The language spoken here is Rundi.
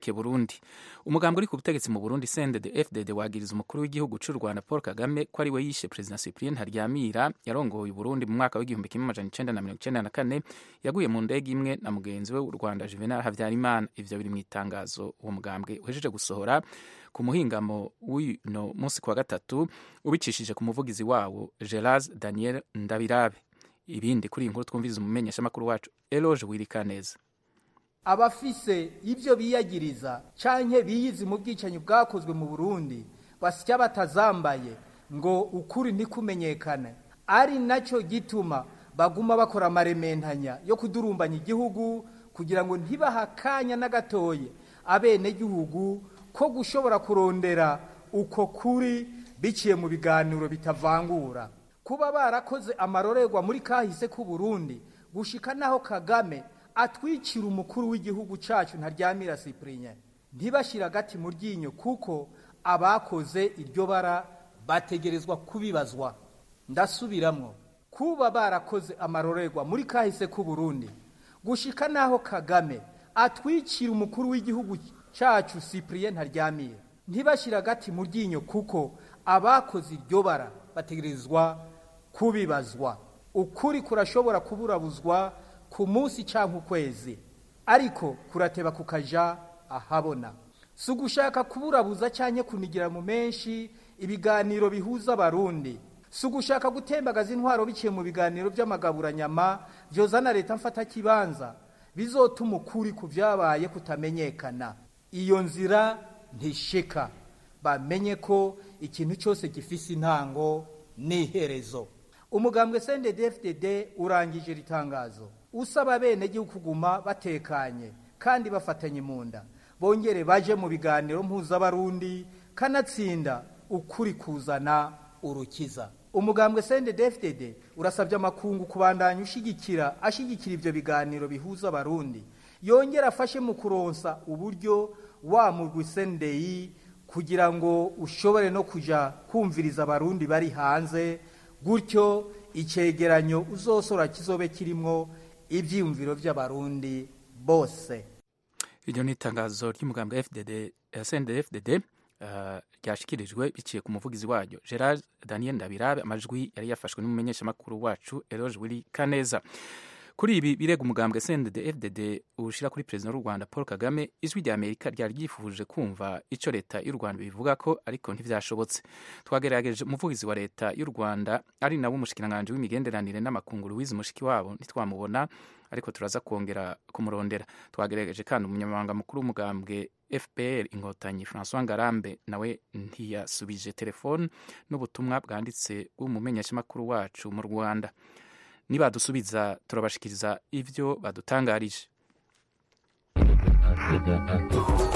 politike burundi umugambi uri ku butegetsi mu burundi sendede fdd wagiriza umukuru w'igihugu cy'u rwanda paul kagame ko ari we yishe perezida cyprien ntaryamira yarongoye uburundi mu mwaka w'igihumbi kimwe amajana icenda na mirongo icenda na kane yaguye mu ndege imwe na mugenzi we w'u rwanda juvenal habyarimana ivyo biri mu itangazo uwo mugambwe uhejeje gusohora ku muhingamo w'uno munsi ku wa gatatu ubicishije ku muvugizi wawo geras daniel ndabirabe ibindi kuri iyi nkuru twumviriza umumenyeshamakuru wacu eloge wirikaneza abafise ibyo biyagiriza canke biyizi mu bwicanyi bwakozwe mu burundi basya batazambaye ngo ukuri ntikumenyekane ari nacyo gituma baguma bakora amarementanya yo kudurumbanya igihugu kugira ngo ntibaha akanya na gatoye abenegihugu ko gushobora kurondera uko kuri biciye mu biganiro bitavangura kuba barakoze amarorerwa muri kahise k'u Burundi gushika naho Kagame atwikira umukuru w'igihugu cacu ntaryamira Cyprien ntibashira gati mu ryinyo kuko abakoze iryo bara bategerezwa kubibazwa ndasubiramwo kuba barakoze amarorerwa muri kahise k'u Burundi gushika naho Kagame atwikira umukuru w'igihugu cacu Cyprien ntaryamira ntibashira gati mu ryinyo kuko abakoze iryo bara bategerezwa kubibazwa ukuri kurashobora kuburabuzwa ku munsi cyangwa ukwezi ariko kurateba kukaja ahabona si ugushaka kuburabuza cyangwa kunigira mu menshi ibiganiro bihuza abarundi si ugushaka gutembagaza intwaro biciye mu biganiro by'amagaburanyama byozana leta mfata kibanza bizotuma ukuri ku byabaye kutamenyekana iyo nzira ntishika bamenye ko ikintu cyose gifise intango n'iherezo umugambwe CNDD-FDD urangije ritangazo usaba bene gihugu kuguma batekanye kandi bafatanye mu nda bongere baje mu biganiro mpuzabarundi kanatsinda ukuri kuzana urukiza umugambwe CNDD-FDD urasabye amakungu kubandanya ushigikira ashigikira ivyo biganiro bihuza abarundi yongera afashe mu kuronsa uburyo wa mugwi CNDI kugira ngo ushobore no kuja kumviriza abarundi bari hanze gutyo icegeranyo uzosora kizobe kirimwo ivyiyumviro vy'abarundi bose iryo ni itangazo ry'umugambwe FDD SND FDD uh, ryashikirijwe biciye ku muvugizi waryo Gerard Daniel Ndabirabe amajwi yari yafashwe n'umumenyeshamakuru wacu Eloge Willy Kaneza kuri ibi birega umugambwe CNDD FDD ushira kuri president w'u Rwanda Paul Kagame ijwi rya Amerika ryari ryifuje kumva ico leta y'u Rwanda bivuga ko ariko ntivyashobotse twagerageje umuvugizi wa leta y'u Rwanda ari nawe umushikiranganje w'imigenderanire n'amakungu Louise Mushikiwabo ntitwamubona ariko turaza kongera kumurondera twagerageje kandi umunyamabanga mukuru w'umugambwe FPR inkotanyi François Ngarambe nawe ntiyasubije telefone n'ubutumwa bwanditse bw'umumenyeshamakuru wacu mu Rwanda nibadusubiza turabashikiriza ivyo badutangarije